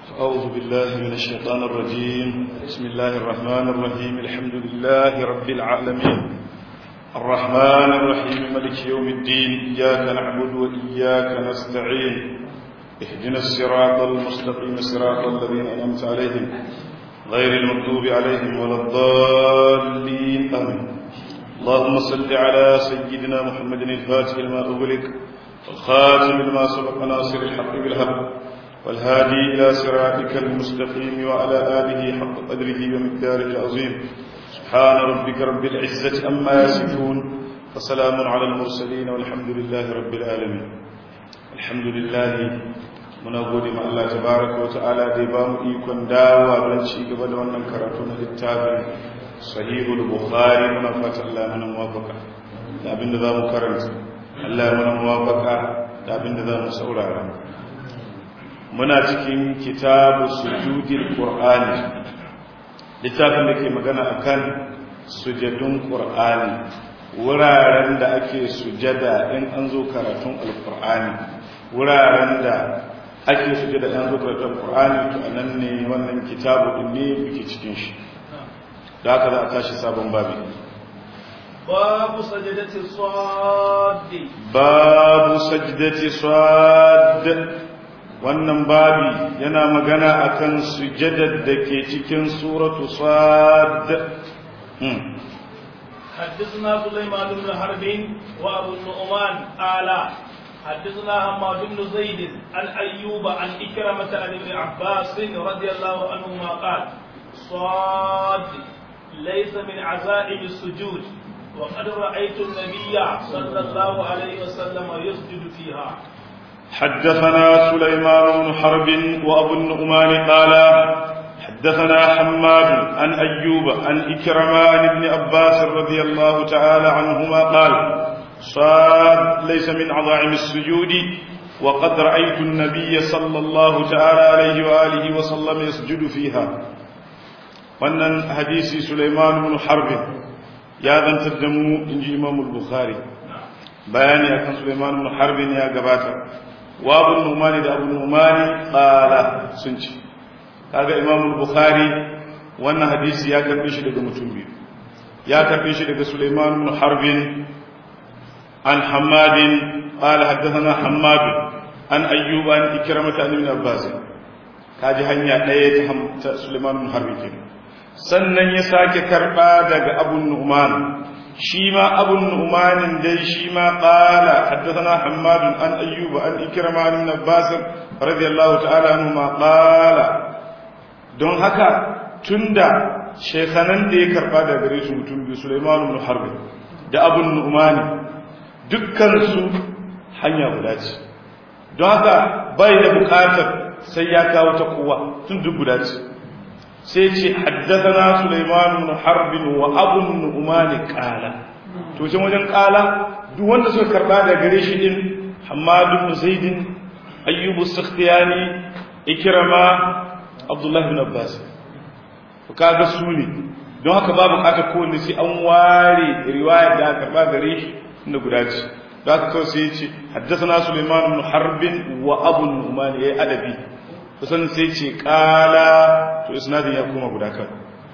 أعوذ بالله من الشيطان الرجيم بسم الله الرحمن الرحيم الحمد لله رب العالمين الرحمن الرحيم ملك يوم الدين إياك نعبد وإياك نستعين اهدنا الصراط المستقيم صراط الذين أنعمت عليهم غير المغضوب عليهم ولا الضالين آمين اللهم صل على سيدنا محمد الفاتح لما أغلق والخاتم لما سبق ناصر الحق بالحق والهادي إلى صراطك المستقيم وعلى آله حق قدره ومقداره العظيم سبحان ربك رب العزة أما يصفون وسلام على المرسلين والحمد لله رب العالمين الحمد لله muna gode ma Allah tabaraka wa ta'ala da ya bamu ikon dawowa don ci gaba da wannan karatu na littafin sahihul bukhari muna fata Allah mana muwafaka da abinda zamu karanta Allah mana muwafaka da abinda zamu saurara muna cikin kitabu sujudil qur'ani littafin da ke magana akan sujadun qur'ani wuraren da ake sujada in an zo karatun alqur'ani wuraren da ake sujada in an zo karatun alqur'ani to anan ne wannan kitabu din ne muke cikin shi da haka za a tashi sabon babi babu sajdati sad babu sajdati sad wannan babi yana magana akan sujadar da ke cikin suratu sad حدثنا سليمان بن حرب وابو النعمان قال حدثنا حماد بن زيد عن ايوب عن اكرمه عن ابن عباس رضي الله عنهما قال صاد ليس من عزائم السجود وقد رايت النبي صلى الله عليه وسلم يسجد فيها حدثنا سليمان بن حرب وابو النعمان قال حدثنا حماد عن ايوب عن اكرمه عن ابن عباس رضي الله تعالى عنهما قال صاد ليس من عظائم السجود وقد رايت النبي صلى الله تعالى عليه واله وسلم يسجد فيها wannan hadisi Sulaiman ibn Harb ya zantar da mu inji Imam al-Bukhari bayani akan Sulaiman ibn Harb ya gabata wa Abu Numani da Abu Numani qala sun ce kaga Imam al-Bukhari wannan hadisi ya karbe shi daga mutum biyu ya karbe shi daga Sulaiman ibn Harb an Hammad qala haddathana Hammad an Ayyub an Ikramah an Ibn Abbas kaji hanya daya ta Sulaiman ibn Harb kenan sannan ya sake karba daga Abu Nu'man shi ma Abu Nu'man dai shi ma qala haddathana Hammad an Ayyub an Ikramah an Ibn Abbas radiyallahu ta'ala anhu ma qala don haka tunda shekhanan da ya karba daga gare su mutum biyu Sulaiman ibn Harb da Abu Nu'man dukkan su hanya guda ce don haka bai da bukatar sai ya kawo ta kowa tun duk guda ce sai ce haddathana Sulaiman ibn Harb wa Abu Nu'man qala to can wajen qala duk wanda suka karba da gare shi din Hammad ibn Zaid Ayyub as-Sakhtiyani Ikrama Abdullah ibn Abbas to kaga su ne don haka babu kata kowanne sai an ware riwaya da aka karba gare shi inda guda ce don haka kawai sai ya ce haddathana Sulaiman ibn Harb wa Abu Nu'man yayi adabi kusan sai ce kala to isnadin ya koma guda kan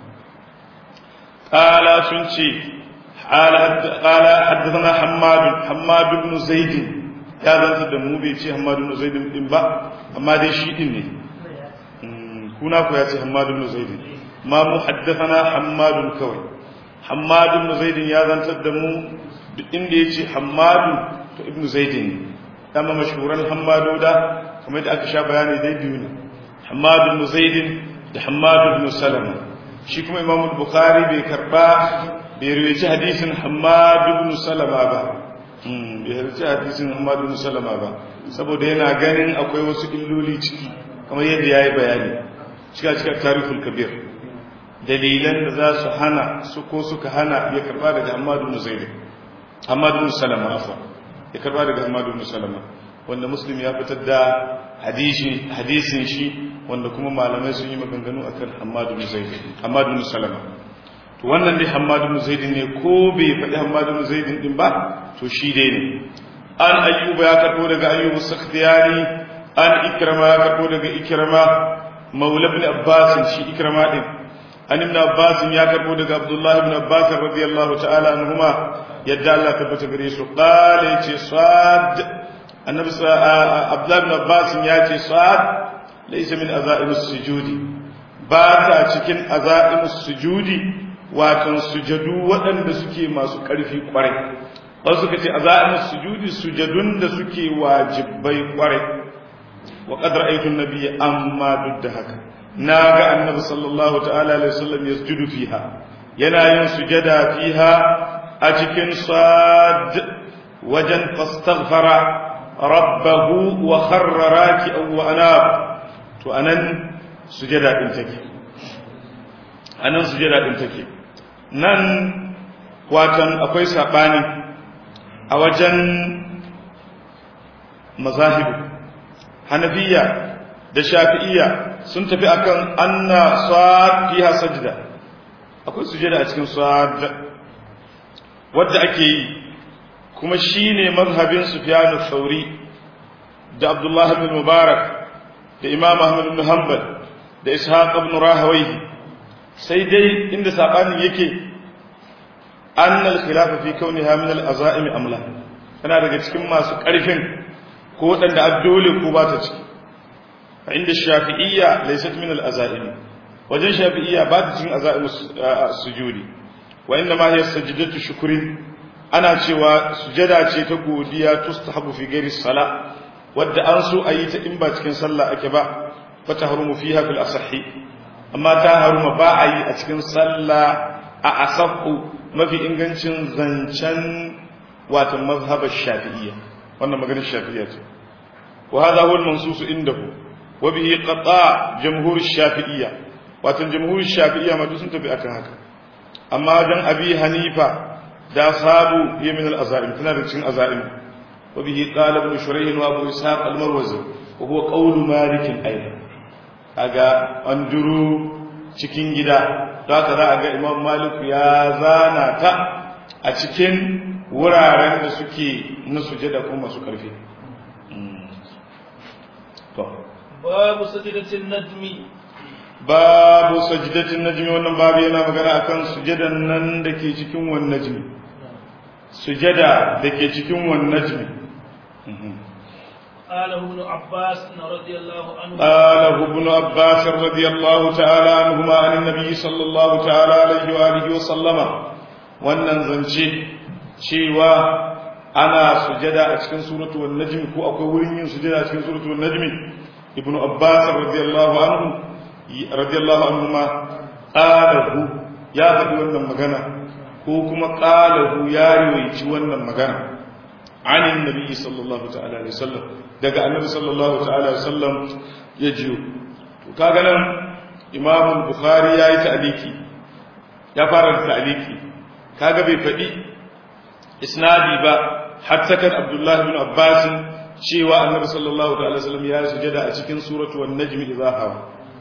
kala sun ce kala haddathana hammad hammad ibn zaid ya zanta da mu bai ce hammad ibn zaid din ba amma dai shi din ne kuna ko ya ce hammad ibn zaid ma mu haddathana hammad kawai hammad ibn zaid ya zanta da mu duk inda yace hammad to ibn zaid ne dama mashhuran hammadoda kamar da aka sha bayani dai biyu ne Hammad ibn Zaid da Hammad ibn Salama shi kuma Imam Bukhari bai karba bai riwayaci hadisin Hammad ibn Salama ba bai riwayaci hadisin Hammad ibn Salama ba saboda yana ganin akwai wasu illoli ciki kamar yadda yayi bayani cika cika tarihul kabir dalilan da za su hana su ko suka hana ya karba daga Hammad ibn Zaid Hammad ibn Salama afa ya karba daga Hammad ibn Salama wanda muslim ya fitar da hadisin shi wanda kuma malamai sun yi maganganu akan Hammad ibn Zaid Hammad ibn Salama to wannan dai Hammad ibn Zaid ne ko bai faɗi Hammad ibn Zaid din ba to shi dai ne an ayyuba ya karbo daga ayyubu sakhtiyani an ikrama ya karbo daga ikrama maula ibn abbas shi ikrama din an ibn abbas ya karbo daga abdullah ibn abbas radiyallahu ta'ala anhuma yadda Allah tabbata gare su qala yace sad annabi abdullah ibn abbas ya ce sad laysa min azaimus sujudi ba ta cikin azaimus sujudi watan sujadu waɗanda suke masu ƙarfi ƙwarai wasu suka ce azaimus sujudi sujadun da suke wajibai ƙwarai wa qad ra'aytu an-nabiyya amma duk da haka na ga annabi sallallahu ta'ala alaihi wasallam yasjudu fiha yana yin sujada fiha a cikin sad wajen fastaghfara rabbahu wa kharra raki'an wa anab to anan sujada din take anan sujada din take nan watan akwai sabani a wajen mazahibu hanafiya da shafi'iyya sun tafi akan anna sad fiha sajda akwai sujada a cikin sad wadda ake yi kuma shine mazhabin Sufyan al-Thawri da Abdullah ibn Mubarak da Imam Ahmad ibn Hanbal da Ishaq ibn Rahawayhi sai dai inda sabanin yake anna al-khilaf fi kauniha min al-azaim amla tana daga cikin masu karfin ko wadanda addole ko ba ta ciki عند الشافعية ليست من الأزائم وجن شافعية بعد جن أزائم السجود وإنما هي سجدة شكر أنا شوى سجدة تقودية تستحب في غير الصلاة ود أنسو أي تإنبا تكن صلى أكبا فتهرم فيها في الأصح أما تهرم باعي أتكن صلى أصح ما في إنجنشن زنشن واتم مذهب الشافعية وأنا مغنى الشافعية وهذا هو المنصوص عنده وبه قطاع جمهور الشافعية واتن جمهور الشافعية ما دوسن تبي أكن هكا أما جن أبي حنيفة دا صابو هي من الأزائم تنا رجل أزائم وبه قال ابن شريح وأبو إسحاق المروزي وهو قول مالك أيضا أجا أنجرو cikin gida da haka za a ga imam malik ya zana ta a cikin wuraren da suke na sujada kuma masu ƙarfi babu sajidatin najmi babu sajidatin najmi wannan babu yana magana akan sujadan nan da ke cikin wannan najmi sujada da ke cikin wannan najmi قاله ابن عباس رضي الله عنه قاله ابن عباس رضي الله تعالى عنهما عن النبي صلى الله تعالى عليه وآله وسلم wannan zance cewa ana sujada a cikin suratu wan najmi ko akwai wurin yin sujada a cikin suratu wan najmi ibnu abbas radiyallahu anhu radiyallahu anhuma qalahu ya faɗi wannan magana ko kuma qalahu ya riwayi wannan magana an annabi sallallahu ta'ala alaihi wasallam daga annabi sallallahu ta'ala alaihi wasallam ya jiyo to kaga nan imam bukhari yayi ta'liki ya fara da ta'liki kaga bai faɗi isnadi ba hatta kan abdullah ibn abbas cewa annabi sallallahu ta'ala wasallam ya sujada a cikin suratu wan najm idza hawa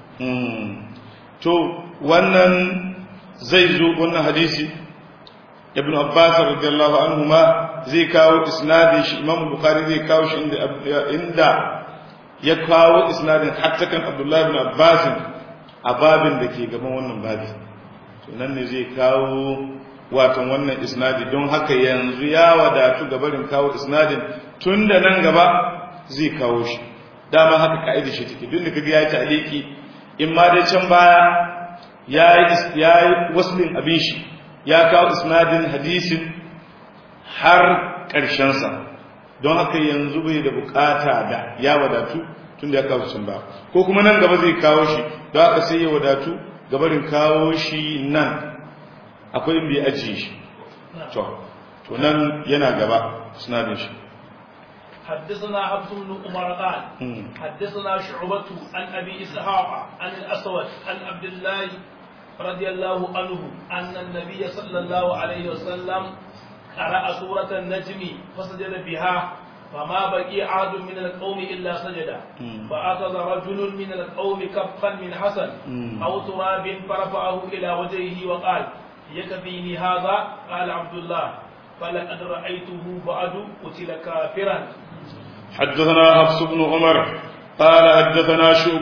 to wannan zai zo wannan hadisi ibn abbas radiyallahu anhu ma zai kawo isnadin shi imam bukhari zai kawo shi inda inda ya kawo isnadin hatta kan abdullahi ibn abbas a babin da ke gaban wannan babi to nan ne zai kawo watan wannan isnadi don haka yanzu ya wadatu ga barin kawo isnadin tun da nan gaba zai kawo shi dama haka ka'ida shi take duk da kaga ya taliki in ma dai can baya ya yi waslin abin shi ya kawo isnadin hadisin har ƙarshensa don haka yanzu bai da bukata da ya wadatu tun da ya kawo can ba ko kuma nan gaba zai kawo shi don haka sai ya wadatu gabarin kawo shi nan akwai in bai ajiye shi to nan yana gaba isnadin shi حدثنا عبد بن عمر قال حدثنا شعبة عن أبي إسحاق عن الأسود عن عبد الله رضي الله عنه أن النبي صلى الله عليه وسلم قرأ سورة النجم فسجد بها فما بقي عاد من القوم إلا سجد فأخذ رجل من القوم كفا من حسن أو تراب فرفعه إلى وجهه وقال يكفيني هذا قال عبد الله فلقد رأيته بعد قتل كافرا حدثنا حفص بن عمر قال حدثنا شعبة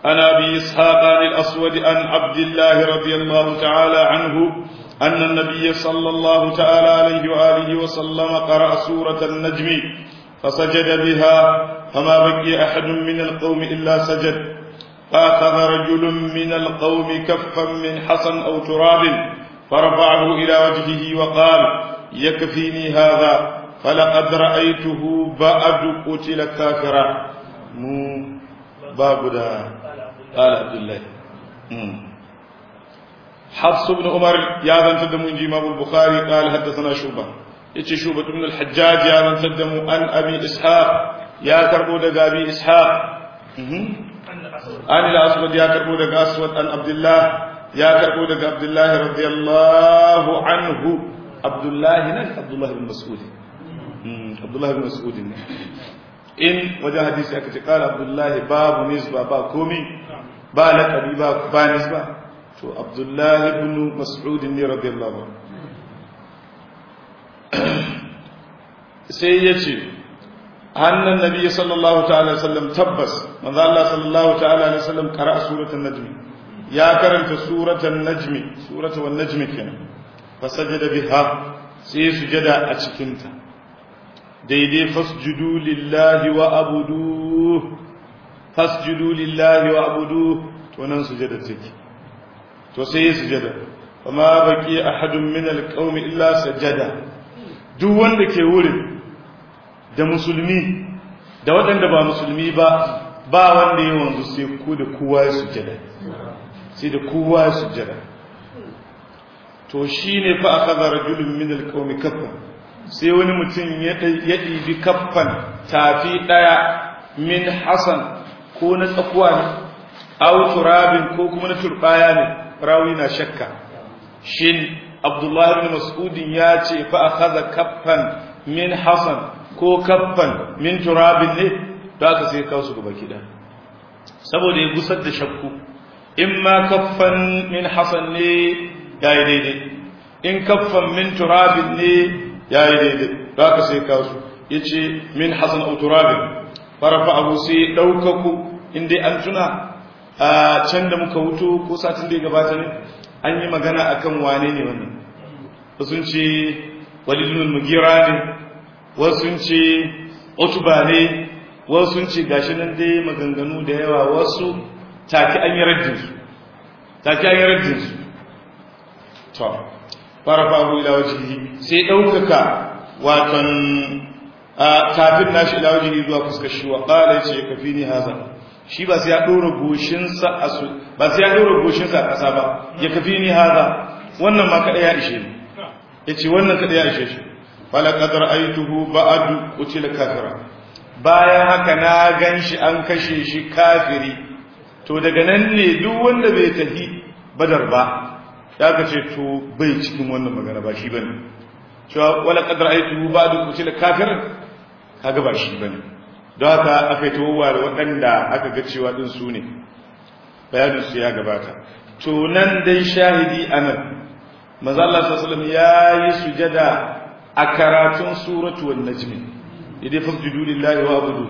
عن أبي إسحاق عن الأسود عن عبد الله رضي الله تعالى عنه أن النبي صلى الله تعالى عليه وآله وسلم قرأ سورة النجم فسجد بها فما بقي أحد من القوم إلا سجد فأخذ رجل من القوم كفا من حصى أو تراب فرفعه إلى وجهه وقال يكفيني هذا فلقد رأيته بعد قتل كافرا مو باب دا قال عبد الله حفص بن عمر يا ذن تدم إمام البخاري قال حدثنا شوبة يتي شوبة بن الحجاج يا ذن تدم عن أبي إسحاق يا كربو دقى أبي إسحاق عن الأسود يا كربو دقى أسود عن عبد الله يا كربو دقى عبد الله رضي الله عنه عبد الله نك عبد الله بن مسعود عبد الله بن مسعود in wajen hadisi aka ce kala abdullahi babu nisba ba komi ba laƙabi ba ba nisba to abdullahi ibn mas'ud ne radiyallahu sai ya ce hannun nabi sallallahu ta'ala sallam tabbas manzo Allah sallallahu ta'ala alaihi sallam qara'a suratul najm ya karanta suratul najm suratul wan najm kenan fasajada biha sai sujada a cikin ta daidai fasjudu lillahi wa abudu fasjudu lillahi wa abudu to nan sujada take to sai ya sujada amma baki ahadun min alqaumi illa sajada duk wanda ke wurin da musulmi da waɗanda ba musulmi ba ba wanda ya wanzu sai ku da kowa ya sujada sai da kowa ya sujada to shine fa akhadha rajulun min alqaumi kaffa sai wani mutum ya ɗibi kaffan tafi ɗaya min hasan ko na tsakuwa ne au turabin ko kuma na turbaya ne rawi na shakka shin abdullahi bin mas'udin ya ce fa akhadha kaffan min hasan ko kaffan min turabin ne to aka sai kawo su gaba kida saboda ya gusar da shakku in ma kaffan min hasan ne yayi daidai in kaffan min turabin ne ya yi daidai da aka sai kasu ya ce min hasan auturabin farafa abu sai ɗaukaku inda an tuna a can da muka wuto ko satin da ya gabata ne an yi magana a kan wane ne wannan wasu ce walilun mugira ne wasu ce otuba ne wasu ce gashi nan dai maganganu da yawa wasu take an yi raddinsu take an yi raddinsu to farafahu ila wajhihi sai daukaka watan kafin nashi ila wajhihi zuwa fuskar shi wa qala yace kafini haza shi ba sai ya dora goshin sa asu ba sai ya dora goshin sa a kasa ba ya kafini haza wannan ma kada ya ishe ni yace wannan kada ya ishe shi fala qad ra'aytuhu ba'du qutila kafira bayan haka na ganshi an kashe shi kafiri to daga nan ne duk wanda bai tafi badar ba ya ka ce to bai cikin wannan magana ba shi bane cewa wala qadar aitu ba'du kutila kafirin kaga ba shi bane don haka aka yi tawowa da waɗanda aka ga cewa din su ne bayanin su ya gabata to nan dai shahidi anan manzo Allah sallallahu alaihi wasallam yayi sujada a karatun suratu wan najm idai fasjudu lillahi wa abudu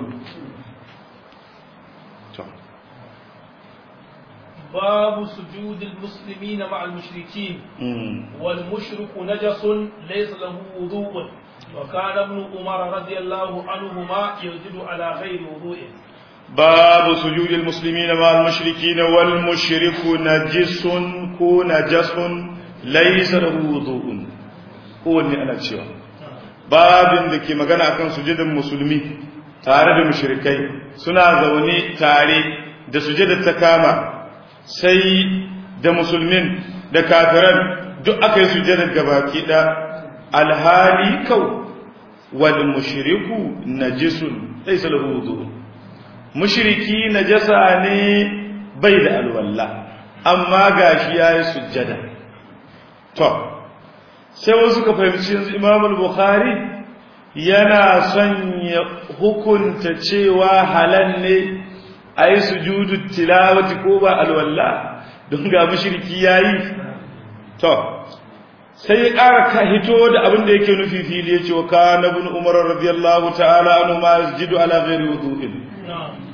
باب سجود المسلمين مع المشركين والمشرك نجس ليس له وضوء وكان ابن عمر رضي الله عنهما يسجد على غير وضوء باب سجود المسلمين مع المشركين والمشرك نجس كو نجس ليس له وضوء هو ne ana cewa babin da ke magana akan sujudin musulmi tare da mushrikai suna zaune tare da sujudar ta kama sai da musulmin da kafiran duk aka yi sujjadar gabaki da alhali kau wal mushriku najisun laysa lahu wudu mushriki najasa ne bai da alwalla amma gashi yayi sujjada to sai wasu ka fahimci yanzu Imam al-Bukhari yana son ya hukunta cewa halal ne a yi sujudu tilawati ko ba alwalla don ga mushriki yayi to sai ya ƙara ka hito da abin da yake nufi fili yace wa kana ibn umar radiyallahu ta'ala anhu ma yasjudu ala ghairi wudu'in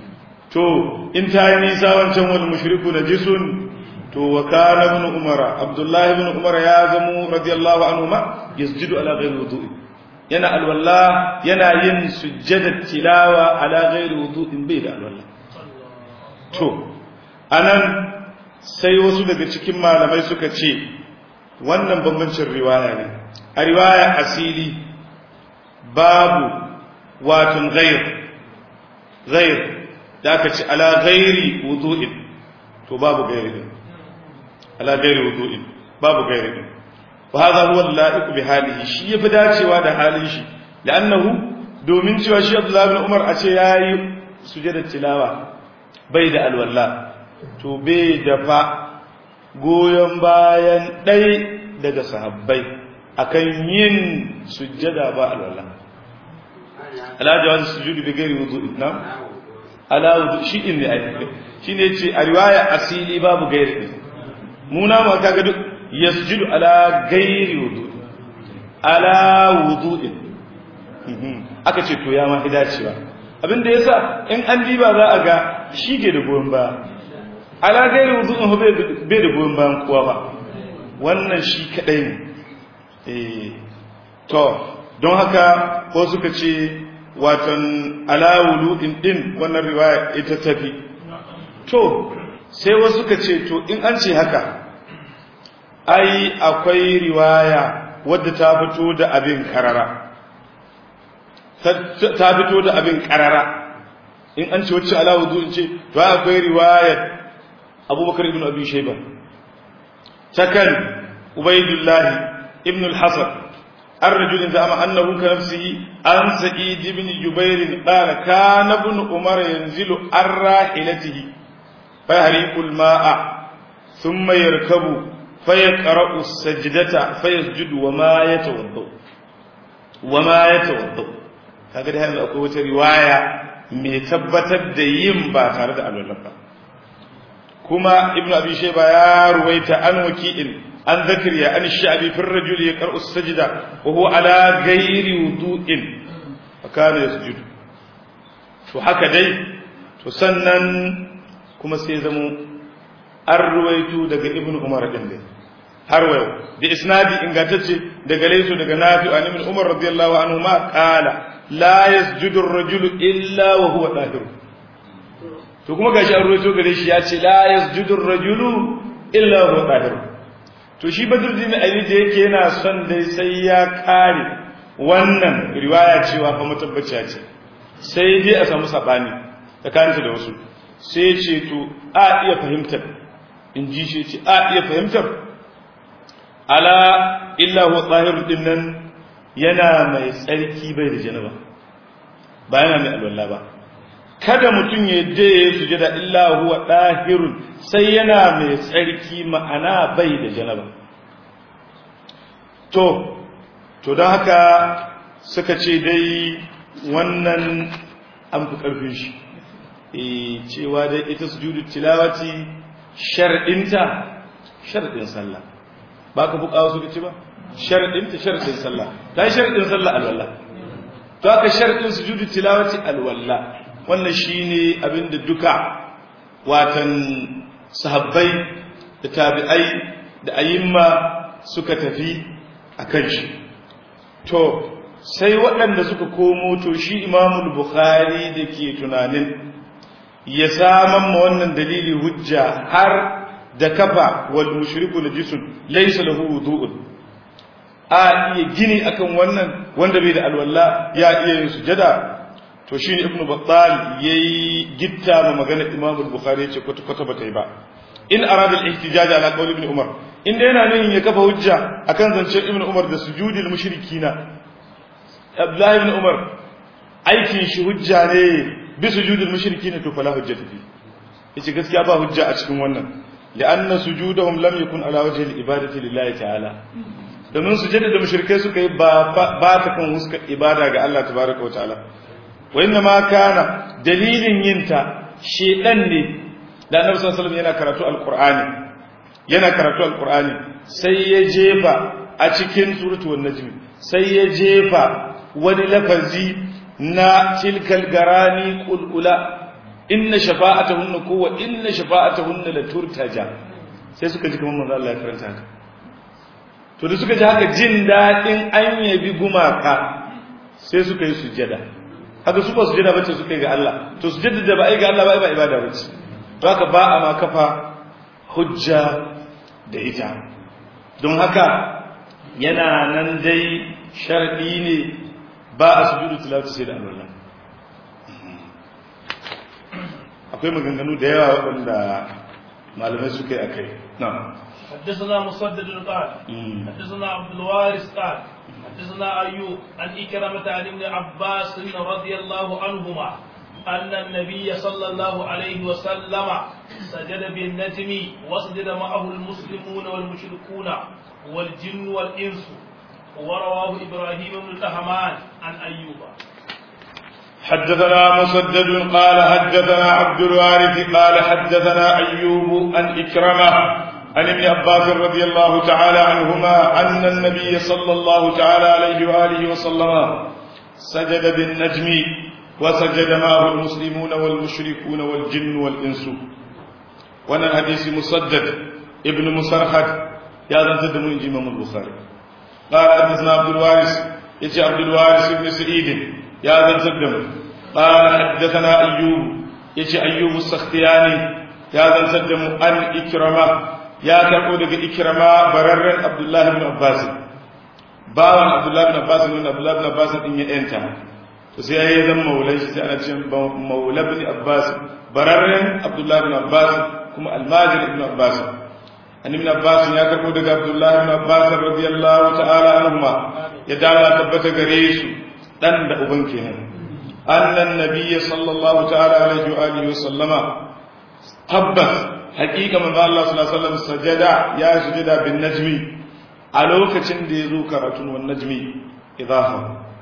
to in ta yi nisa wancan wal mushriku najisun to wa kana ibn umar abdullahi ibn umar ya zamo radiyallahu anhu ma yasjudu ala ghairi wudu'i yana alwala yana yin sujjada tilawa ala ghairi wudu'in bai da alwala to anan sai wasu daga cikin malamai suka ce wannan bambancin riwaya ne a riwaya asili babu watun ghair ghair da aka ce ala ghairi wudu'in to babu ghairi din ala ghairi wudu'in babu ghairi din wa hadha huwa al-la'iq bi halihi shi yafi dacewa da halin shi la'annahu domin cewa shi Abdullah ibn Umar a ce yayi sujada tilawa bai da alwala to bai da fa goyon bayan ɗai daga sahabbai akan yin sujjada ba alwala ala jawaz sujudi bi ghairi wudu'in na ala wudu shi in ne ai shi ne ce a riwaya asili babu gairi mu na ma kaga duk yasjudu ala ghairi wudu'in ala wudu'in aka ce to ya ma hidacewa abinda yasa in an diba za a ga shi ke da goyon baya ala gairi wudu'in bai da goyon bayan kowa ba wannan shi kadai ne to don haka ko suka ce watan ala wudu'in din wannan riwaya ita tafi to sai wasu suka ce to in an ce haka ai akwai riwaya wadda ta fito da abin karara ta fito da abin karara in an ce wacce ala wudu'in ce to akwai riwayar abubakar ibn abi shaiba takan ubaidullahi ibn al-hasan الرجل زعم أنه كنفسه عن سعيد بن جبير قال كان ابن عمر ينزل عن راحلته فيهريق الماء ثم يركب فيقرأ السجدة فيسجد وما يتوضأ وما يتوضأ kaga da yanzu akwai wata riwaya mai tabbatar da yin ba tare da alwala ba kuma ibnu abi shayba ya ruwaita an waki'in an zakariya an sha'bi fi ar-rajuli yaqra'u as-sajda wa huwa ala ghairi wudu'in fa kana yasjudu to haka dai to sannan kuma sai zamo an ruwaito daga ibnu umar din dai har wayo da isnadi ingantacce daga laysu daga nafi an ibn umar radiyallahu anhu ma qala la yasjudu ar-rajulu illa wa huwa dahir to kuma gashi an ruwaito gare shi ya ce la yasjudu ar-rajulu illa wa huwa dahir to shi badruddin ali da yake yana son dai sai ya kare wannan riwaya cewa fa mutabbaciya ce sai dai a samu sabani tsakaninsa da wasu sai ce to a iya fahimtar in ji shi ce a iya fahimtar ala illa huwa zahirun din nan yana mai tsarki bai da janaba ba yana mai alwala ba kada mutum ya je ya sujada illa huwa dahirun sai yana mai tsarki ma'ana bai da janaba to to don haka suka ce dai wannan an fi ƙarfin shi e cewa dai ita sujudu tilawati sharɗinta sharɗin sallah ba ka fuka wasu ce ba sharɗinta sharɗin sallah ta yi sharɗin sallah alwallah to haka sharɗin sujudu tilawati alwallah wannan shine abinda duka watan sahabbai da tabi'ai da ayyimma suka tafi a kan shi to sai waɗanda suka komo to shi imamul bukhari da ke tunanin ya saman ma wannan dalili hujja har da kafa wal mushriku najisun laysa lahu wudu'un a iya gini akan wannan wanda bai da alwala ya iya yin sujada to shine ibnu battal yayi gitta ma magana imamul bukhari yace kwata kwata bata yi ba in arada al-ihtijaj ala qawl ibn umar inda yana nan ya kafa hujja akan zancen ibn umar da sujudil mushrikina abdullahi ibn umar aikin shi hujja ne bi sujudil mushrikina to fala hujjata fi yace gaskiya ba hujja a cikin wannan li'anna sujudahum lam yakun ala wajhi al-ibadati lillahi ta'ala domin sujada da mushrikai suka yi ba ba ta kan huskar ibada ga Allah tabaraka wa ta'ala wa inna ma kana dalilin yinta shedan ne da annabi sallallahu alaihi wasallam yana karatu alqur'ani yana karatu alqur'ani sai ya jefa a cikin suratul najm sai ya jefa wani lafazi na tilkal garani kulkula inna shafa'atahunna ko wa inna shafa'atahunna la turtaja sai suka ji kamar manzo Allah ya karanta haka to da suka ji haka jin dadin an yabi gumaka sai suka yi sujjada haka su ba sujjada bace suka yi ga Allah to sujjada da ba ai ga Allah ba ba ibada bace to haka ba a ma kafa hujja da ita don haka yana nan dai sharadi ne ba a sujudu tilawati sai da Allah akwai maganganu da yawa waɗanda malamai suka yi akai na'am حدثنا مسدد قال حدثنا عبد الوارث قال حدثنا أيوب عن إكرمة عن ابن عباس رضي الله عنهما أن النبي صلى الله عليه وسلم سجد بالنجم وسجد معه المسلمون والمشركون والجن والإنس ورواه إبراهيم بن الأهمان عن أيوب حدثنا مسدد قال حدثنا عبد الوارث قال حدثنا أيوب عن إكرمة عن ابن عباس رضي الله تعالى عنهما أن النبي صلى الله تعالى عليه وآله وسلم سجد بالنجم وسجد معه المسلمون والمشركون والجن والإنس وانا الحديث مسدد ابن مسرحد يا ذا تدمون إمام البخاري قال حدثنا عبد الوارث يجي عبد الوارث بن سعيد يا ذا تدمون قال حدثنا أيوب يجي أيوب السختياني يا ذا تدمون أن إكرمه ya karɓo daga ikirama bararren abdullahi bin abbas bawan abdullahi bin abbas ne abdullahi bin abbas din ya yanta to sai yayi zan maulan shi sai ana ce maula bin abbas bararren abdullahi bin abbas kuma almajir ibn abbas an ibn abbas ya karɓo daga abdullahi bin abbas radiyallahu ta'ala anhuma ya dala tabbata gare su dan da uban kenan annan nabiyyi sallallahu ta'ala alaihi wa alihi wa sallama tabbas hakika manzo Allah sallallahu alaihi wasallam sajada ya sujada bin najmi a lokacin da yazo karatun wan najmi idaha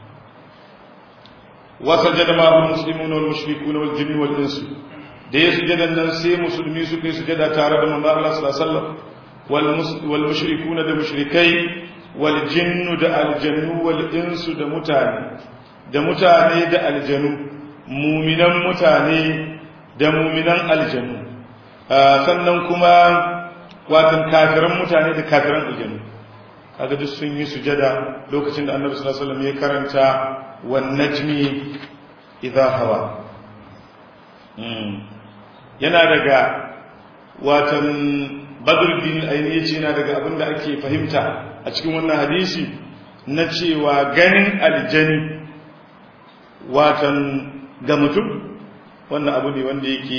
wa sajada ma hum muslimun wal mushrikun wal jinn wal ins da ya sujada nan sai musulmi suka yi sujada tare da manzo Allah sallallahu alaihi wasallam wal wal mushrikun da mushrikai wal jinn da aljannu wal ins da mutane da mutane da aljanu muminan mutane da muminan aljannu sannan kuma watan kafiran mutane da kafiran aljanu kaga duk sun yi sujada lokacin da annabi sallallahu alaihi wasallam ya karanta wan najmi idha hawa yana daga watan badruddin aini yace yana daga abin da ake fahimta a cikin wannan hadisi na cewa ganin aljani watan ga mutum wannan abu ne wanda yake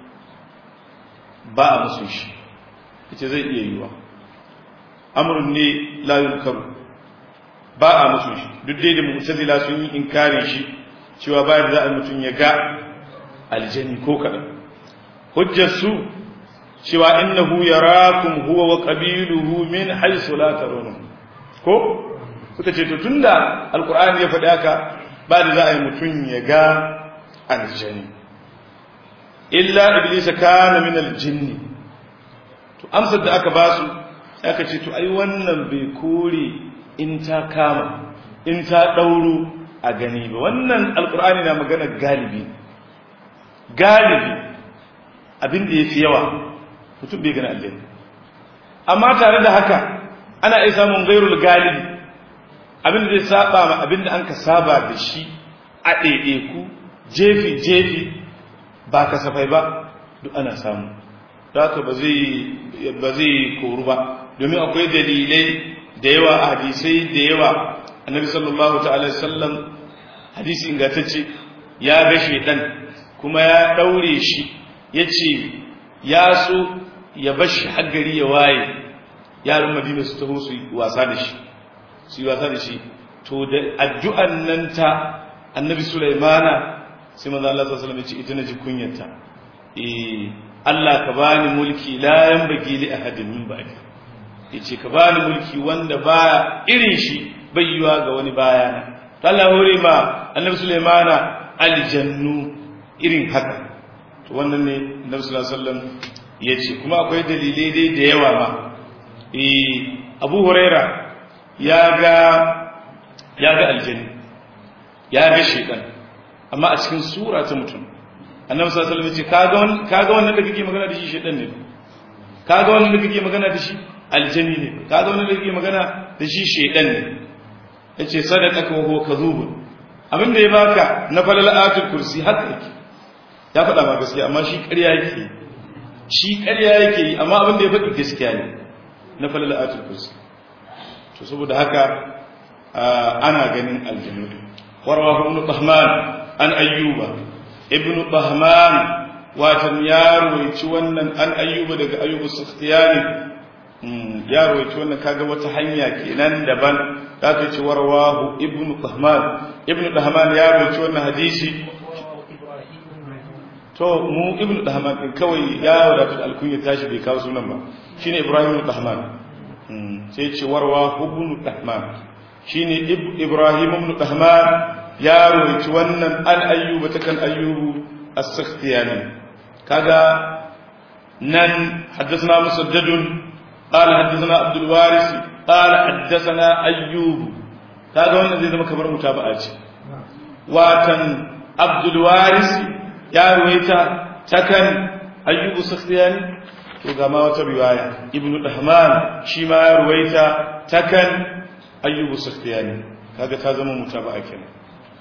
ba a musu shi ita zai iya yiwa amurin ne layun karu ba a musu shi duk dai da mutazila sun yi inkarin shi cewa bayan da za a mutum ya ga aljani ko kaɗan hujjar su cewa innahu yarakum huwa wa qabiluhu min haythu la tarawun ko suka ce to tunda alqur'ani ya faɗi haka ba da za a yi mutum ya ga aljani illa iblis kana min aljinn to amsar da aka basu aka ce to ai wannan bai kore in ta kama in ta dauro a gani ba wannan alqur'ani na magana galibi galibi abin da yafi yawa mutum bai gani aljanna amma tare da haka ana iya samun gairul galibi abin da zai saba ma abin da an ka saba da shi a ɗaiɗaiku jefi jefi ba kasafai ba duk ana samu da haka ba zai koru ba domin akwai dalilai da yawa a hadisai da yawa annabi sallallahu ta'ala sallam hadisi ingantacce ya ga shedan kuma ya daure shi ya ce ya so ya bar shi haggari ya waye yaran madina su taho su wasa da shi su yi wasa da shi to da addu'an nan ta annabi sulaimana sai manzo Allah sallallahu alaihi wasallam ya ce ita naji kunyarta eh Allah ka bani mulki la yanbaghi li ahadin min ba'di yace ka bani mulki wanda ba irin shi bai yiwa ga wani bayana Allah hore ma annabi Sulaimana aljannu irin haka to wannan ne annabi sallallahu alaihi wasallam yace kuma akwai dalilai dai da yawa ma eh Abu Huraira ya ga ya ga aljanni ya ga shaytan amma a cikin sura ta mutum annabi sallallahu alaihi wasallam ya ce kaga wannan kaga wannan da kake magana da shi shedan ne kaga wannan da kake magana da shi aljani ne kaga wannan da kake magana da shi shedan ne yace sadaqaka wa huwa kadhubun abin da ya baka na falal ayatul kursi haka yake ya faɗa ma gaskiya amma shi ƙarya yake shi ƙarya yake yi amma abin da ya faɗi gaskiya ne na falal ayatul kursi to saboda haka ana ganin aljanu warwahu ibn bahman an ayyuba ibn bahman watan ya roici wannan an ayyuba daga ayyubu sakhtiyani ya roici wannan kaga wata hanya kenan daban za ta ce warwahu ibn bahman ibn bahman ya roici wannan hadisi to mu ibn bahman din kawai ya wadatu da alkunya tashi bai kawo sunan ba shine ibrahim ibn bahman sai ce warwahu ibn bahman shine ibrahim ibn bahman ya roici wannan an ayyuba ta kan ayyubu as-sakhtiyani kaga nan haddathana musaddadun qala haddathana abdul waris qala haddathana ayyub kaga wannan zai zama kamar mutaba'a ce watan abdul waris ya ruwaita takan ayyub as-sakhtiyani to ga ma wata riwaya ibnu dahman shi ma ya ruwaita takan ayyub as-sakhtiyani kaga ta zama mutaba'a kenan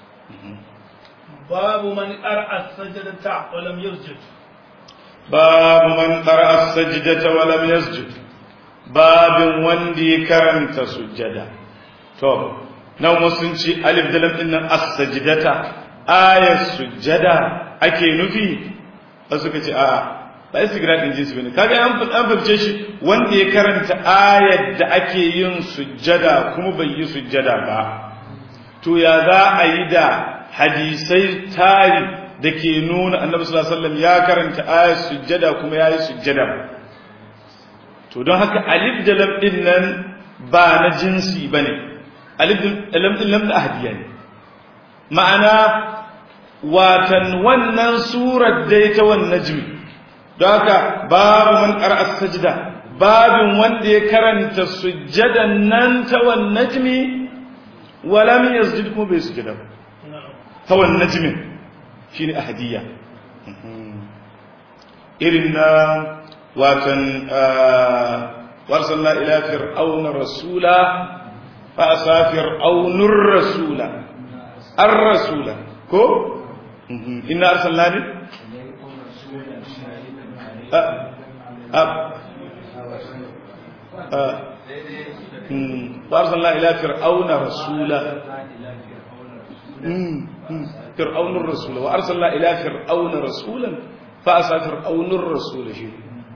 باب من قرأ السجدة ولم يسجد باب من قرأ السجدة ولم يسجد باب وندي كرمت سجدة تو نو مسنشي ألف دلم إن السجدة آية سجدة أكي نفي أسوكتي آه ba istigrad din jinsi bane kaga an an fahimce shi wanda ya karanta ayar da ake yin sujjada kuma bai yi sujjada ba to ya za a yi da hadisai tari da ke nuna annabi sallallahu alaihi wasallam ya karanta ayat sujjada kuma yayi sujjada to don haka alif da lam din nan ba na jinsi bane alif da lam din lam da ahdiya ne ma'ana watan wannan surar dai ta wannan najmi don haka babu man qara'a sajda babin wanda ya karanta sujjadan nan ta wannan najmi wala min yasjud kuma bai sujjada ba tawan najmin shine ahadiyya irin na watan warsalna ila fir'auna rasula fa asa fir'aunur rasula ar-rasula ko inna arsalna bi وارسلنا الى فرعون رسولا فرعون الرسول وارسلنا الى فرعون رسولا فاسى فرعون الرسول شيء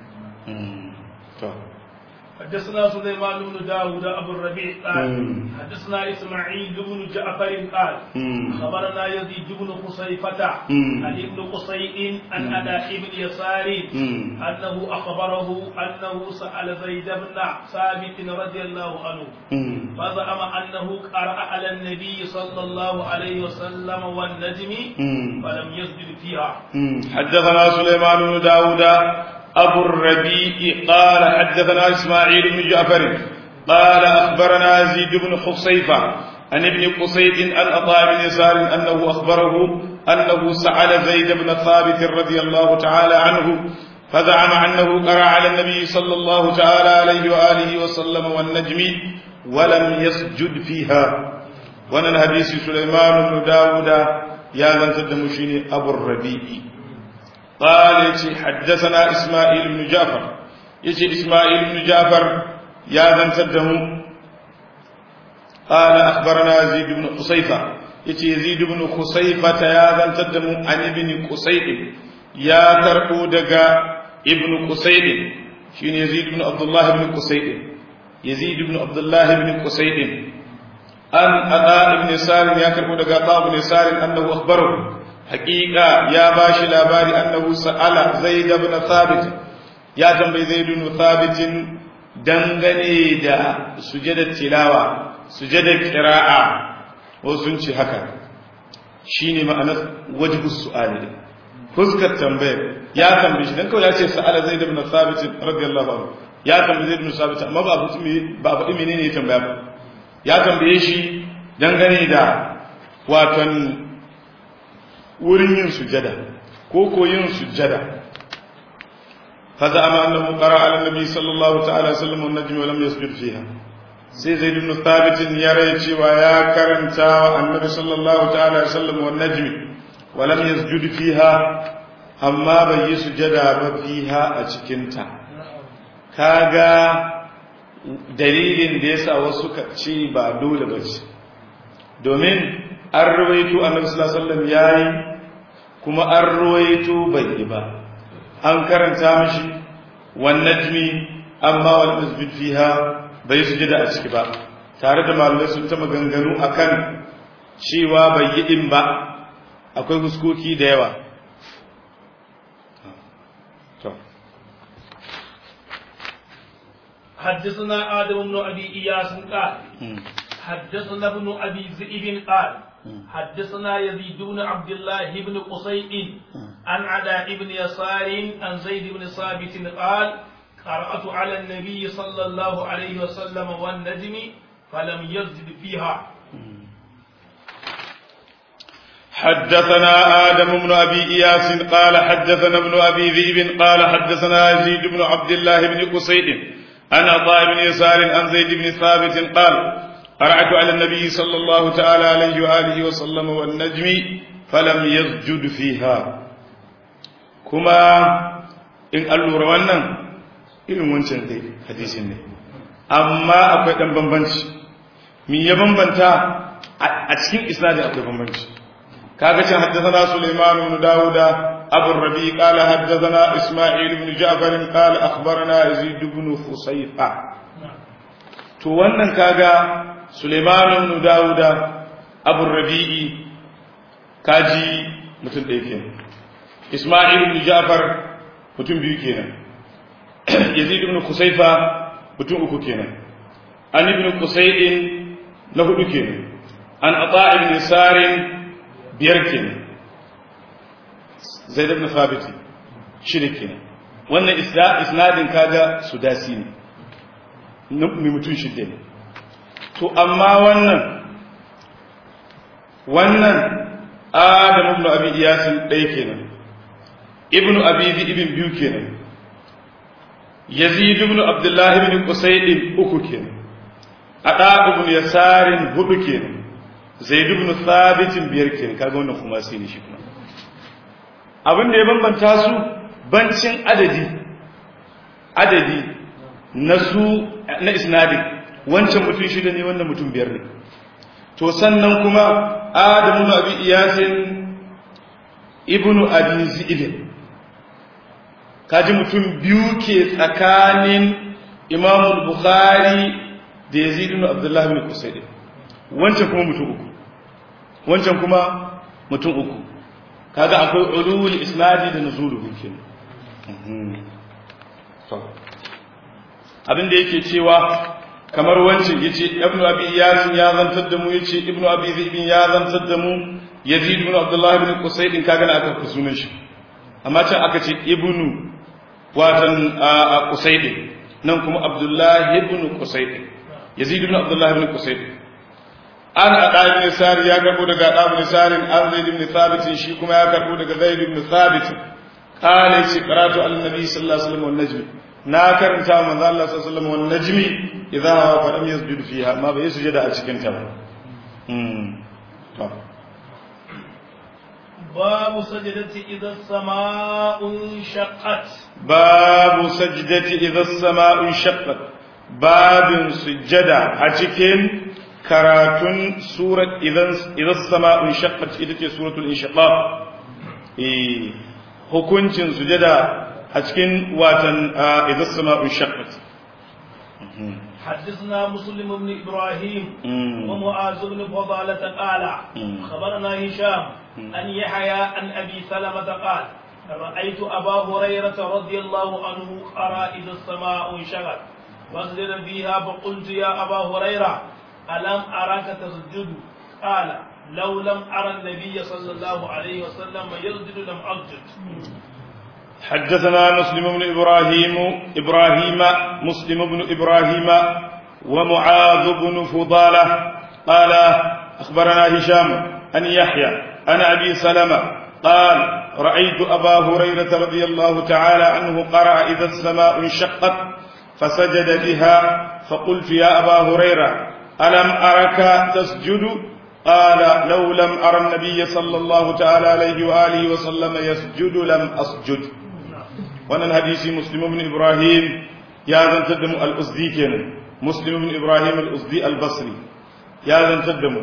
حدثنا سليمان بن داود ابو الربيع قال حدثنا اسماعيل بن جعفر قال خبرنا يزيد بن خصيفة عن ابن قصي عن أداء بن يسار أنه أخبره أنه سأل زيد بن ثابت رضي الله عنه فزعم أنه قرأ على النبي صلى الله عليه وسلم والنجم فلم يسجد فيها حدثنا سليمان بن داود أبو الربيع قال حدثنا إسماعيل بن جعفر قال أخبرنا زيد بن حصيفة عن ابن قصيد عن عطاء بن يسار أنه أخبره أنه سأل زيد بن ثابت رضي الله تعالى عنه فزعم أنه قرأ على النبي صلى الله تعالى عليه وآله وسلم والنجم ولم يسجد فيها وانا الحديث سليمان بن داود يا من تدمشيني أبو الربيع قال يتي حدثنا إسماعيل بن جعفر يتي إسماعيل بن جعفر يا ذن تده قال أخبرنا زيد بن قصيفة يتي يزيد بن قصيفة يا ذن تده عن ابن قصيد يا ترقو دقا ابن قصيد شين يزيد بن عبد الله بن قصيد يزيد بن عبد الله بن قصيد أن أداء بن سالم يا ترقو دقا طاب بن سالم أنه أخبره hakika ya bashi labari annahu sa'ala zaid ibn thabit ya tambayi zaid ibn thabit dangane da sujadar tilawa sujadar qira'a wasu sun ce haka shine ma'anar wajhu su'ali fuskar tambayar ya tambaye shi dan kawai ya ce sa'ala zaid ibn thabit radiyallahu anhu ya tambaye zaid ibn thabit amma ba abu ba abu menene ya tambaya ba ya tambaye shi dangane da waton wurin yin sujada ko koyin sujjada فزعم أنه قرأ على النبي صلى الله تعالى وسلم والنجم ولم يسجد فيها sai zai ibn thabit ya rai cewa ya karanta wa annabi sallallahu ta'ala alaihi wasallam wan najmi wa lam yasjud fiha amma bai yi sujada ba fiha a cikin ta kaga dalilin da yasa wasu ka ce ba dole ba ce domin an ruwaito annabi sallallahu alaihi wasallam yayi kuma an ruwaito bai yi ba an karanta mashi wan najmi amma wal masjid fiha bai sujada a ciki ba tare da malamai sun ta maganganu akan cewa bai yi din ba akwai huskoki da yawa حدثنا آدم بن أبي إياس قال حدثنا ابن أبي ذئب قال حدثنا يزيد بن عبد الله بن قصي عن علاء بن يسار عن زيد بن ثابت قال قرأت على النبي صلى الله عليه وسلم والنجم فلم يزد فيها حدثنا آدم بن أبي إياس قال حدثنا ابن أبي ذئب قال حدثنا يزيد بن عبد الله بن قصيد عن عطاء بن يسار عن زيد بن ثابت قال قرأت على النبي صلى الله تعالى عليه وآله وسلم والنجم فلم يسجد فيها كما إن ألو روانا irin wancan dai hadisin ne amma akwai dan bambanci min ya bambanta a cikin isnadi akwai bambanci kaga can haddathana Sulaiman ibn Dawud Abu Rabi qala haddathana Isma'il ibn Ja'far qala akhbarana Yazid ibn Fusayfa to wannan kaga Sulaiman ibn Dawud Abu Rabi'i kaji mutum ɗaya kenan Isma'il ibn Ja'far mutum biyu kenan yazid ibn kusaifa mutum uku kenan an ibn kusaidin na hudu kenan an ata ibn sarin biyar kenan zaid ibn thabit shida kenan wannan isnadin kaga sudasi ne mai mutum shida ne to amma wannan wannan adam ibn abi iyasin ɗaya kenan ibn abi ibn biyu kenan yazid ibn abdullah ibn qusayd uku kenan ada ibn yasarin hudu kenan zaid ibn thabit biyar kenan kaga wannan kuma sai ne shi kuma abin da ya bambanta su bancin adadi adadi na su na isnadin wancan mutum shida ne wannan mutum biyar ne to sannan kuma adamu ibn abi iyasin ibn abi zi'ib kaji mutum biyu ke tsakanin imamu bukhari da yazid ibn abdullahi ibn qusayd wancan kuma mutum uku wancan kuma mutum uku kaga akwai ulul isnadi da nuzuluhu kenan abin da yake cewa kamar wancan yace ibn abi iyas ya zantar da mu yace ibn abi zaid ya zantar da mu yazid ibn abdullahi ibn qusayd kaga na aka fi sunan shi amma can aka ce ibnu watan Qusayd nan kuma Abdullah ibn Qusayd Yazid ibn Abdullah ibn Qusayd an ada ibn Sari ya karbo daga Ada ibn Sari an Zaid ibn Thabit shi kuma ya karbo daga Zaid ibn Thabit qala shi qaratu al nabi sallallahu alaihi wasallam wan najm na karanta manzo Allah sallallahu alaihi wasallam wan najmi idha huwa fa lam yasjud fiha ma bai sujada a cikin ta ba باب سجدة إذا السماء انشقت باب سجدة إذا السماء انشقت باب سجدة أتكين كراتون سورة إذا إذا السماء انشقت إذا سورة الانشقاق إيه hukuncin sujada a cikin watan idan sama'un shaqqat حدثنا مسلم بن ابراهيم ومعاذ بن فضالة قال خبرنا هشام أن يحيى عن أبي سلمة قال رأيت أبا هريرة رضي الله عنه قرأ إذا السماء انشغل واسجد فيها فقلت يا أبا هريرة ألم أراك تسجد قال لو لم أرى النبي صلى الله عليه وسلم يسجد لم أسجد حدثنا مسلم بن إبراهيم إبراهيم مسلم بن إبراهيم ومعاذ بن فضالة قال أخبرنا هشام أن يحيى أن أبي سلمة قال رأيت أبا هريرة رضي الله تعالى عنه قرأ إذا السماء انشقت فسجد بها فقلت يا أبا هريرة ألم أرك تسجد قال لو لم أرى النبي صلى الله تعالى عليه وآله وسلم يسجد لم أسجد وانا الحديث مسلم بن إبراهيم يا ذن تدم الأسدي كان مسلم بن إبراهيم الأسدي البصري يا ذن تدم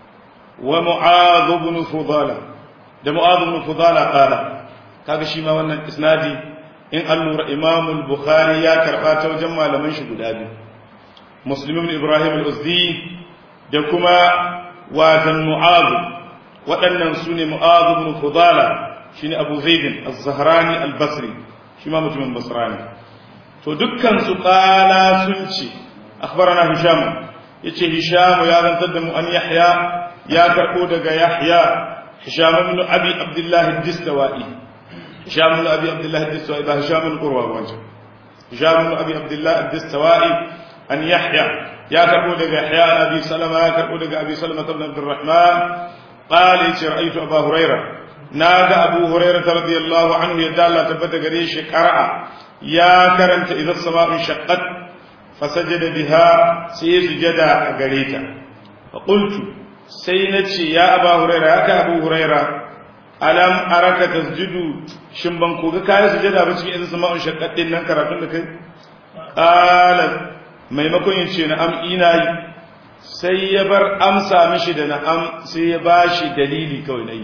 ومعاذ بن فضالة ده معاذ بن فضالة قال kaga shi ma wannan isnadi in an lura Imam al-Bukhari ya karba ta wajen malaman shi guda biyu Muslim ibn Ibrahim al-Uzdi da kuma watan Mu'adh waɗannan su ne Mu'adh ibn Fudala shine Abu Zaid az-Zahrani al-Basri shi ma mutumin Basrani to dukkan su qala sun ce akhbarana Hisham yace Hisham ya zantar da mu an Yahya ya karbo daga Yahya Hisham ibn Abi Abdullah ad-Distawai هشام بن ابي عبد الله الدستوائي ده هشام بن قروه وانت هشام بن ابي عبد الله الدستوائي ان يحيى يا كربو دغ يحيى عن ابي سلمة يا كربو دغ ابي سلمة بن عبد الرحمن قال رايت ابا هريره نادى ابو هريره رضي الله عنه يدى الله تبت غريش قرأ يا كرنت اذا السماء انشقت فسجد بها سيسجد غريتا فقلت سينتي يا ابا هريره يا ابو هريره alam araka tasjudu shin ban koga kayan sujada ba cikin idan sama'un shaqqatin nan karatun da kai qala maimakon ya ce na'am ina yi sai ya bar amsa mishi da na'am sai ya bashi dalili kawai nayi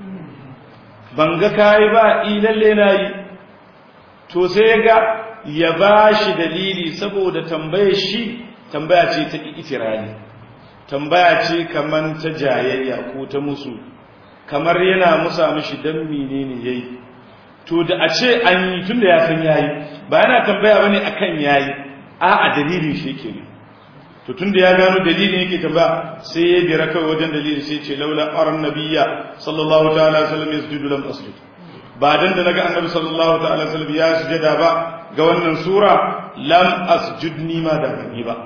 ban ga kai ba i lalle nayi to sai ya ga ya bashi dalili saboda tambaye shi tambaya ce ta itirani tambaya ce kaman ta jayayya ko ta musu kamar yana musa mishi dan menene yayi to da a ce an yi tunda ya san yayi ba yana tambaya bane akan yayi a a dalilin shi yake ne to tunda ya gano dalilin yake tambaya sai ya bira kai wajen dalilin sai ce laula aran nabiyya sallallahu ta'ala alaihi wasallam yasjudu lam asjud ba dan da naga annabi sallallahu ta'ala alaihi wasallam ya sujada ba ga wannan sura lam asjud ni ma da ni ba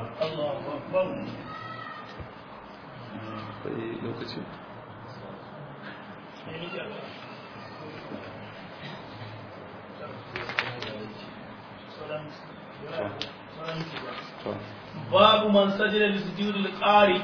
lokacin باب من سجد لسجود القارئ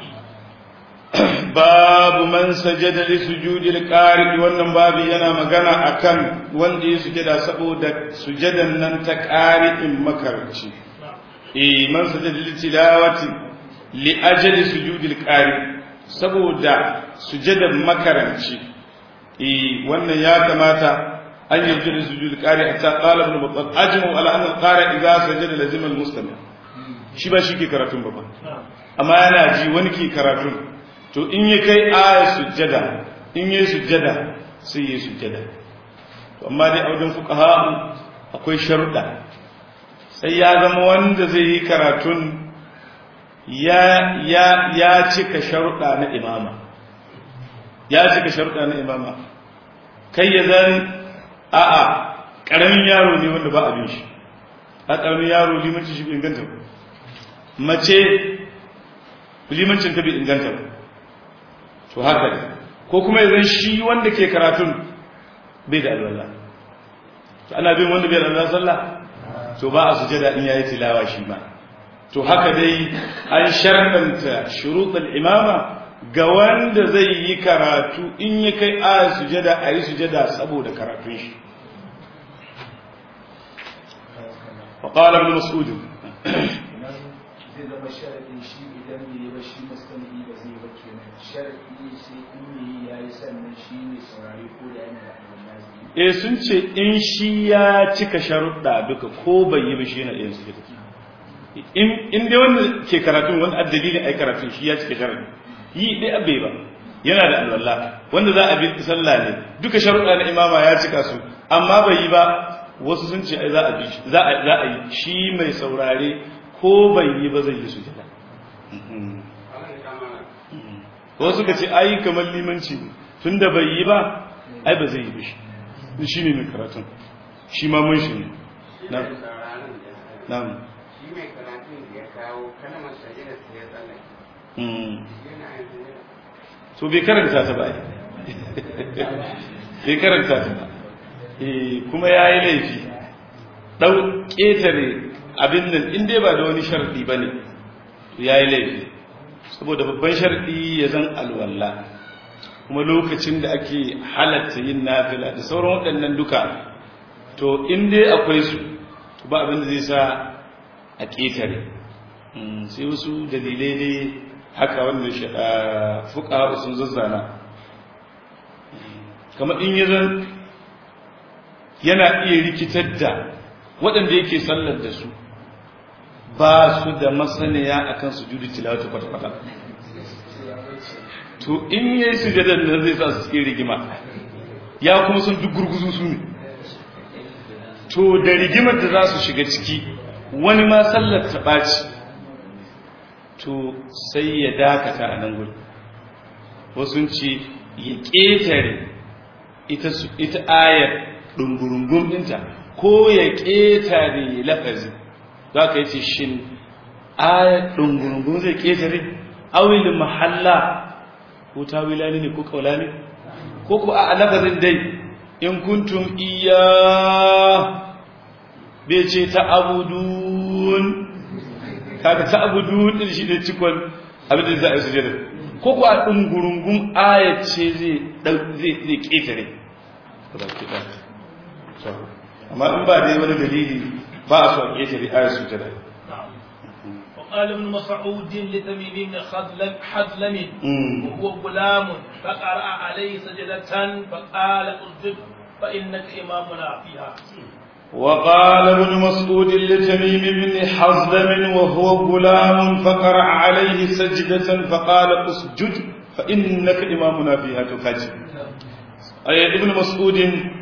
babu man sajada li sujudil qari wannan babu yana magana akan wanda ya sujada saboda sujadan nan ta qari'in makarci eh man sajada li tilawati li ajali sujudil qari saboda sujadan makaranci eh wannan ya kamata an yarda da sujudil qari hatta qala ibn battal ajmu ala anna al-qari idza sajada lazima al-mustami shi ba shi ke karatun ba amma yana ji wani ke karatun to in ya kai aya sujjada in yi sujjada sai yi sujjada to amma dai a wajen fuqaha akwai sharuɗa sai ya zama wanda zai yi karatun ya ya ya cika sharuɗa na imama ya cika sharuɗa na imama kai ya zan a'a ƙaramin yaro ne wanda ba abin shi a ƙaramin yaro limanci shi bai inganta ba mace limancin ta bai inganta ba to haka ne ko kuma yanzu shi wanda ke karatun bai da alwala to ana bin wanda bai da alwala sallah to ba a sujada in yayi tilawa shi ma to haka dai an sharɗanta shuruɗul imama ga wanda zai yi karatu in ya kai aya sujada a yi sujada saboda karatun shi وقال ابن مسعود zai zama sharaɗin shi idan bai yi ba shi mustami ba zai ba kenan sharaɗi sai in ne ya yi sannan shi ne saurari ko da yana da alwala eh sun ce in shi ya cika sharuɗa duka ko bai yi ba shi yana iya su in in dai wanda ke karatun wanda addalilin ai karatun shi ya cika sharaɗi yi dai abe ba yana da alwala wanda za a bi sallah ne duka sharuɗa na imama ya cika su amma bai yi ba wasu sun ce ai za a bi za a za a yi shi mai saurare ko bai yi ba zai yi su jira ko suka ce ai kamar limanci ne tunda bai yi ba ai ba zai yi ba shi shi ne mai karatun shi ma mun shi ne na na shi mai karatun da ya kawo kalmar sajida sai ya tsallake yana yin sajida so bai karanta ta ba bai karanta ta ba eh kuma yayi laifi dau ketare abin nan in dai ba da wani sharadi bane to yayi laifi saboda babban sharadi ya zan alwala kuma lokacin da ake halatta yin nafila da sauran waɗannan duka to in dai akwai su ba abin da zai sa a ƙetare sai wasu dalilai dai haka wanda fuka sun zazzana kamar in yi zan yana iya rikitar da waɗanda yake sallar da su ba su da masaniya akan su judu tilawata kwata-kwata to in yi sujadar nan zai sa su cikin rigima ya kuma sun duk gurguzu su ne to da rigimar da za su shiga ciki wani ma sallar ta ɓaci to sai ya dakata a nan gudu wasu ce ya ƙetare ita ayar ɗungurungun ɗinta ko ya ƙetare lafazi za ka yi ce shin ayar ɗungurungun zai ƙetare awilin mahalla ko tawila ne ko kaula ne ko ko a lafazin dai in kuntum iya bai ce ta abudun kaga ta abudun din shi ne cikon abin da za a yi sujada ko ko a dungurungun ayat ce zai zai zai ketare amma in ba dai wani dalili ba a so a ketare ayat sujada قال ابن مسعود لتميم بن خذلم حذلم وهو غلام فقرأ عليه سجدة فقال اسجد فإنك إمامنا فيها وقال ابن مسعود لتميم بن حزلم وهو غلام فقرأ عليه سجدة فقال اسجد فإنك إمامنا فيها تكاجي أي ابن مسعود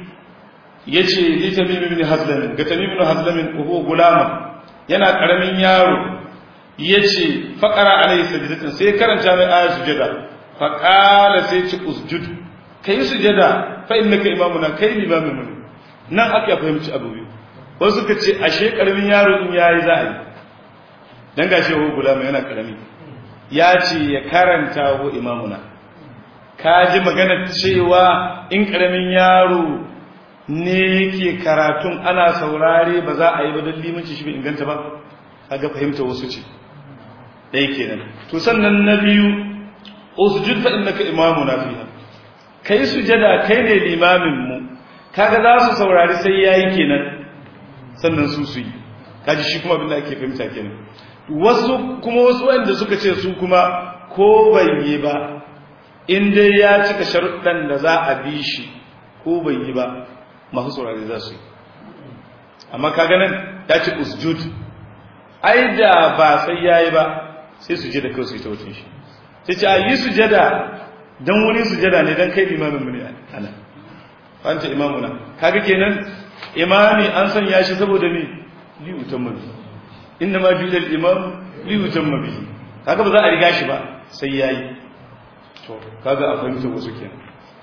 يجي لتميم بن حزلم كتميم بن حزلم وهو غلام yana karamin yaro yace faqara alayhi sajdatan sai karanta mai ayat sujada faqala sai ci usjud kai sujada fa innaka imamuna kai limamin mu nan aka fahimci abu biyu wasu suka ce ashe karamin yaro in yayi za a yi dan gashi ho gulama yana karami ya ce ya karanta ho imamuna ka ji magana cewa in karamin yaro ne yake karatun ana saurare ba za a yi ba don limanci shi bai inganta ba kaga fahimta wasu ce ɗaya kenan to sannan na biyu usjud fa innaka imamuna fiha kai sujada kai ne limamin mu kaga za su saurari sai yayi kenan sannan su su yi kaji shi kuma abin da ake fahimta kenan wasu kuma wasu wanda suka ce su kuma ko bai yi ba in dai ya cika sharuɗan da za a bi shi ko bai yi ba masu saurari za su yi amma kaga nan ya ci usjud ai da ba sai yayi ba sai su je da kawai su yi ta wucin shi sai ce a yi sujada dan wani sujada ne dan kai limamin mu ne ana fanta imamuna kaga kenan imami an sanya shi saboda me li utamma bi inna ma ju'ila al-imam li utamma bi kaga ba za a riga shi ba sai yayi to kaga a fahimta wasu kenan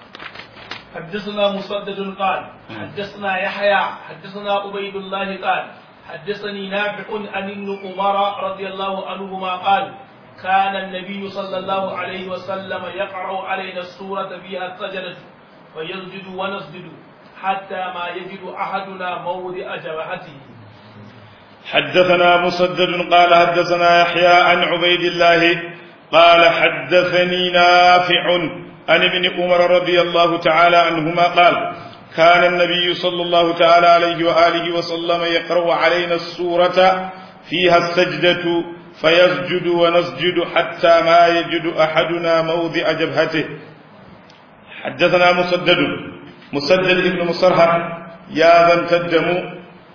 حدثنا مسدد قال حدثنا يحيى حدثنا عبيد الله قال حدثني نافع عن ابن عمر رضي الله عنهما قال كان النبي صلى الله عليه وسلم يقرأ علينا السورة فيها السجدة فيسجد ونسجد حتى ما يجد أحدنا موضع جبهته حدثنا مسدد قال حدثنا يحيى عن عبيد الله قال حدثني نافع عن ابن عمر رضي الله تعالى عنهما قال كان النبي صلى الله تعالى عليه وآله وسلم يقرأ علينا السورة فيها السجدة فيسجد ونسجد حتى ما يجد أحدنا موضع جبهته حدثنا مسدد مسدد ابن مصرحة يا بن تدم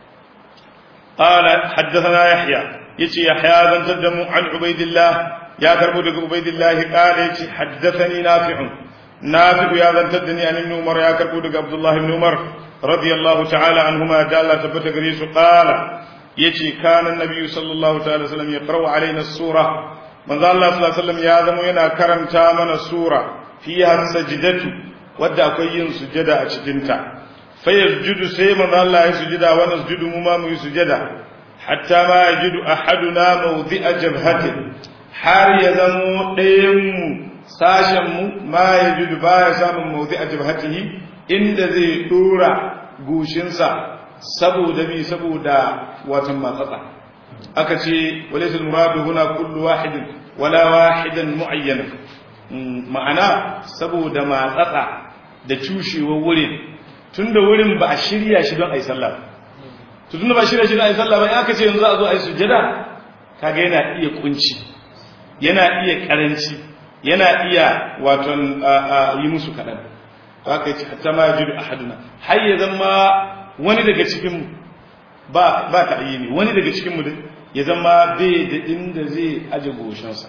قال حدثنا يحيى يتي يحيى بن تدم عن عبيد الله يا كربو عبيد الله قال يتي حدثني نافع نافع يا بن تدني عن ابن عمر يا كربو عبد الله بن عمر رضي الله تعالى عنهما جل تبت غريس قال يتي كان النبي صلى الله تعالى وسلم يقرأ علينا السورة من ذا الله صلى الله عليه وسلم يا ذم ينا كرمتا من السورة فيها السجدة wadda akwai yin sujada a cikinta fayasjudu sai manzo Allah ya sujada wa nasjudu mu ma mu yi sujada hatta ma yajidu ahaduna mawdi'a jabhati har ya zamo ɗayan mu sashen mu ma yajidu baya samun mawdi'a jabhatihi inda zai dora goshinsa saboda bi saboda watan matsatsa aka ce walaysa al-muradu huna kullu wahidin wala wahidan mu'ayyan ma'ana saboda matsatsa da cushewar wurin tunda wurin ba a shirya shi don a yi sallah to tunda ba a shirya shi don a yi sallah ba in aka ce yanzu a zo a yi sujjada kaga yana iya kunci yana iya karanci yana iya waton yi musu kaɗan haka yace hatta ma yajidu ahaduna har ya zama wani daga cikin ba ba ta'yini wani daga cikin mu ya zama bai da inda zai aje goshinsa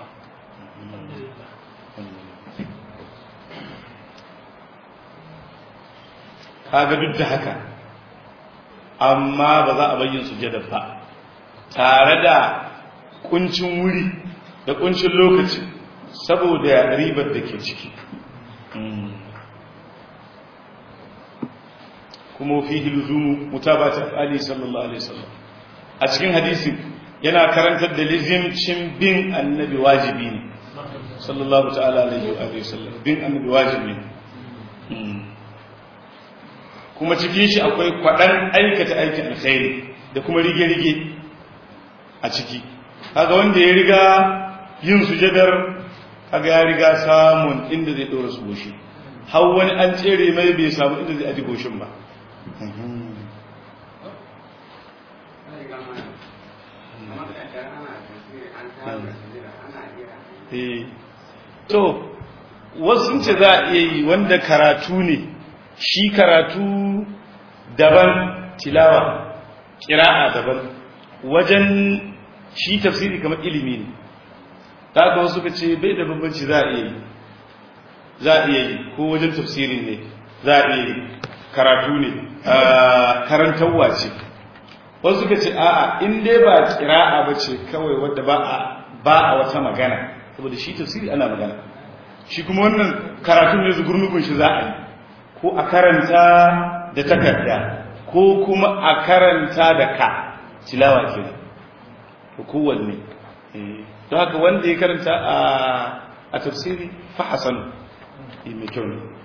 kaga duk da haka amma ba za a bayyin sujada ba tare da kuncin wuri da kuncin lokaci saboda ribar da ke ciki kuma fihi luzumu mutabata ali sallallahu alaihi wasallam a cikin hadisi yana karantar da lizimcin bin annabi wajibi ne sallallahu ta'ala alaihi wa sallam bin annabi wajibi ne kuma cikin shi akwai kwaɗan aikata aikin alkhairi da kuma rige-rige a ciki kaga wanda ya riga yin sujadar kaga ya riga samun inda zai ɗora su goshi har wani an tsere mai bai samu inda zai aji goshin ba to wasu ce za a iya yi wanda karatu ne shi karatu daban tilawa kira'a daban wajen shi tafsiri kamar ilimi ne ta haka wasu ka ce bai da bambanci za a iya yi za a iya yi ko wajen tafsiri ne za a iya yi karatu ne karantarwa ce wasu ka ce a'a in dai ba kira'a ba ce kawai wadda ba a wata magana saboda shi tafsiri ana magana shi kuma wannan karatun ne zugurnugun shi za a yi ko a karanta da takarda ko kuma a karanta da ka tilawa ke ko kowanne don haka wanda ya karanta a tafsiri fa hasanu mai kyau ne